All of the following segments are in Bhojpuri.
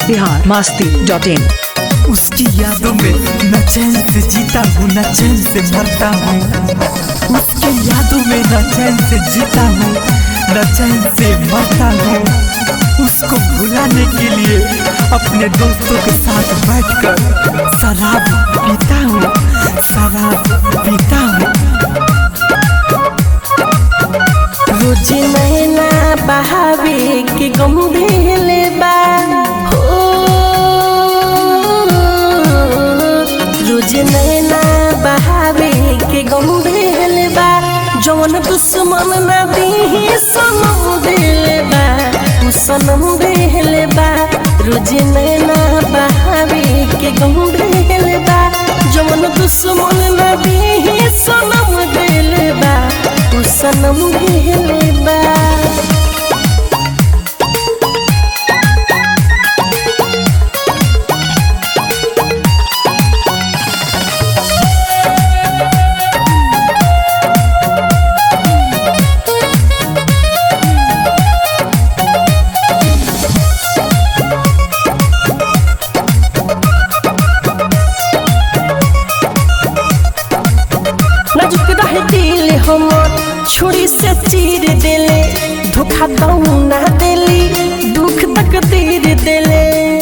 बिहार मास्ती डॉट इन उसकी यादों में न चैन से जीता हूँ न चैन से मरता हूँ उसकी यादों में न चैन से जीता हूँ न चैन से मरता हूँ उसको भुलाने के लिए अपने दोस्तों के साथ बैठकर शराब पीता हूँ शराब पीता हूँ रोज नैना बहावे के गंभीर बा हो रोज नैना बहावे के गंभीर बा जौन दुश्मन ना दी सनम दिल बा उ सनम दिल बा रोज नैना बहावे के गंभीर बा जौन दुश्मन ना दी सनम दिल बा उ सनम दिल बा नाजुक रहे दिल हमर छुरी से चीर देले धोखा दऊ ना देली दुख तक दीर देले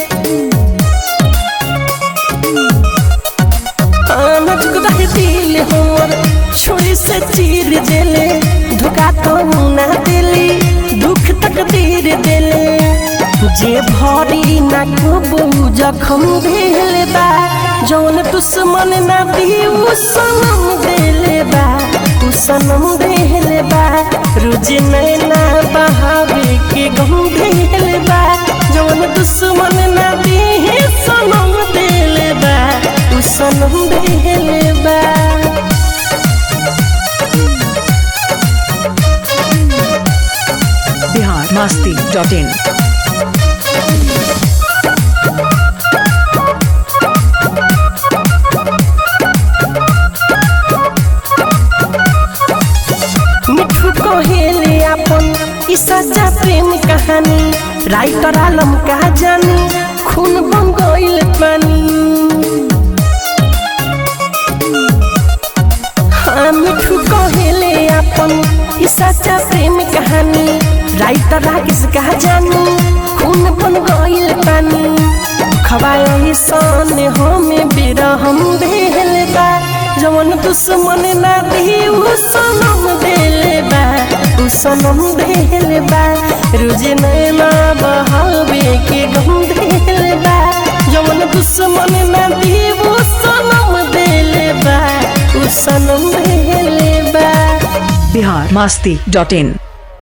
हाँ, नाजुक रहे दिल हमर छुरी से चीर देले धोखा दऊ ना देली दुख तक दीर देले जे भरी ना कबू जखम भेल बा जौन दुश्मन ना दी उ सनम देले बा उ सनम देले बा रोज नैना बहावे के गम देले बा जौन दुश्मन ना दी सनम देले बा उ सनम देले बा बिहार मास्ती डॉट इन मिठू कहेले अपन ई सच्चा प्रेम कहानी राइटर आलम का जानी खून बन गइल पानी हाँ मिठू कहेले अपन ई सच्चा प्रेम कहानी राइटर राकेश का जानी खून बन गइल पानी खवाई सन हमें बिरहम भेल बा जवन दुश्मन ना दी उ सनम देले बा उ सनम देले बा रोज नैना बहावे के गम देले बा जवन दुश्मन ना दी उ सनम देले बा उ सनम देले बा बिहार मास्ती डॉट इन